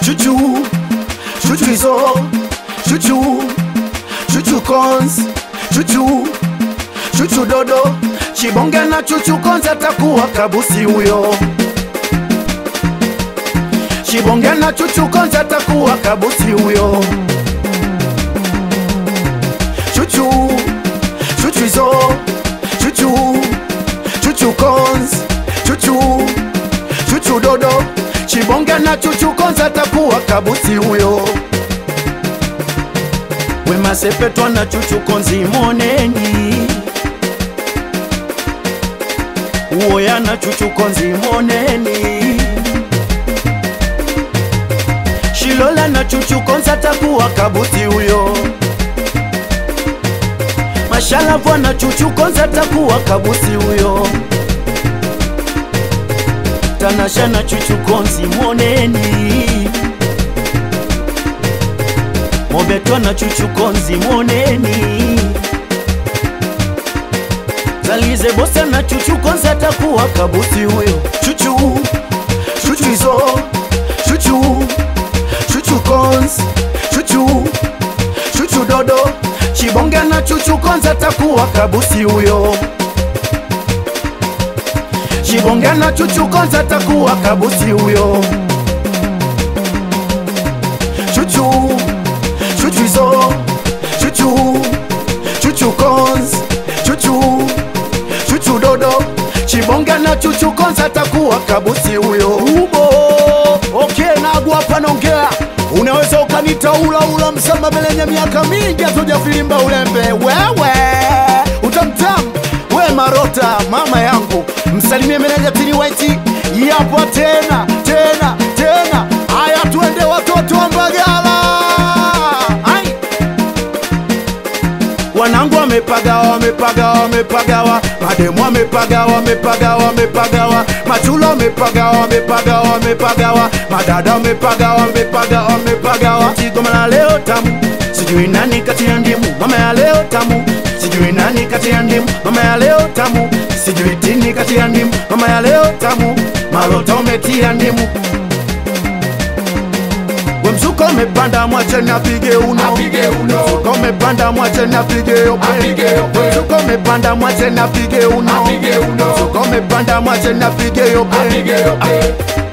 chuchu chuchu hizo chuchu chuchu cons chuchu chuchu dodo chibonge na chuchu cons atakuwa kabusi huyo chibonge na chuchu cons atakuwa kabusi huyo chuchu chuchu hizo chuchu chuchu cons chuchu chuchu dodo chibonge na chuchu cons atakuwa kabusi huyo wemasepetwa na chuchu konzi moneni uoya na chuchu konzi moneni shilola na chuchu konzi atakuwa kabuti huyo mashalavwa na chuchu konzi atakuwa kabusi huyo tanasha na chuchu konzi moneni mobetwa na chuchu konzi moneni zalize bosa na chuchu konzi atakuwa kabusi huyo chuchu chuchu hizo chuchu chuchu konzi chuchu chuchu dodo chibonge na chuchu konzi atakuwa kabusi huyo chibonge na chuchu konzi atakuwa kabusi huyo chuchu chuchu hizo chuchu chuchu cons chuchu chuchu dodo chibonge na chuchu cons atakuwa kabusi huyo ubo okay nagu hapa naongea unaweza ukanita ula ula msamba belenye miaka mingi hatujafilimba ulembe wewe utamtam we marota mama yangu msalimie meneja tini waiti yapo tena tena tena haya tuende watoto wa mbagala Ai. wanangu wamepagawa wamepagawa wamepagawa mademu wamepagawa wamepagawa wamepagawa machula wamepagawa wamepagawa wamepagawa madada wamepagawa wamepagawa wamepagawa tigoma la leo tamu sijui nani kati ya ndimu mama ya leo tamu sijui nani kati ya ndimu mama ya leo tamu sijui tini kati ya ndimu mama ya leo tamu marota umetia ndimu we mzuko umepanda mwacheni apige uno Apige uno. mzuko umepanda mwacheni apige yope Apige yope. mzuko umepanda mwacheni apige uno Apige uno. mzuko umepanda mwacheni apige yope Apige yope.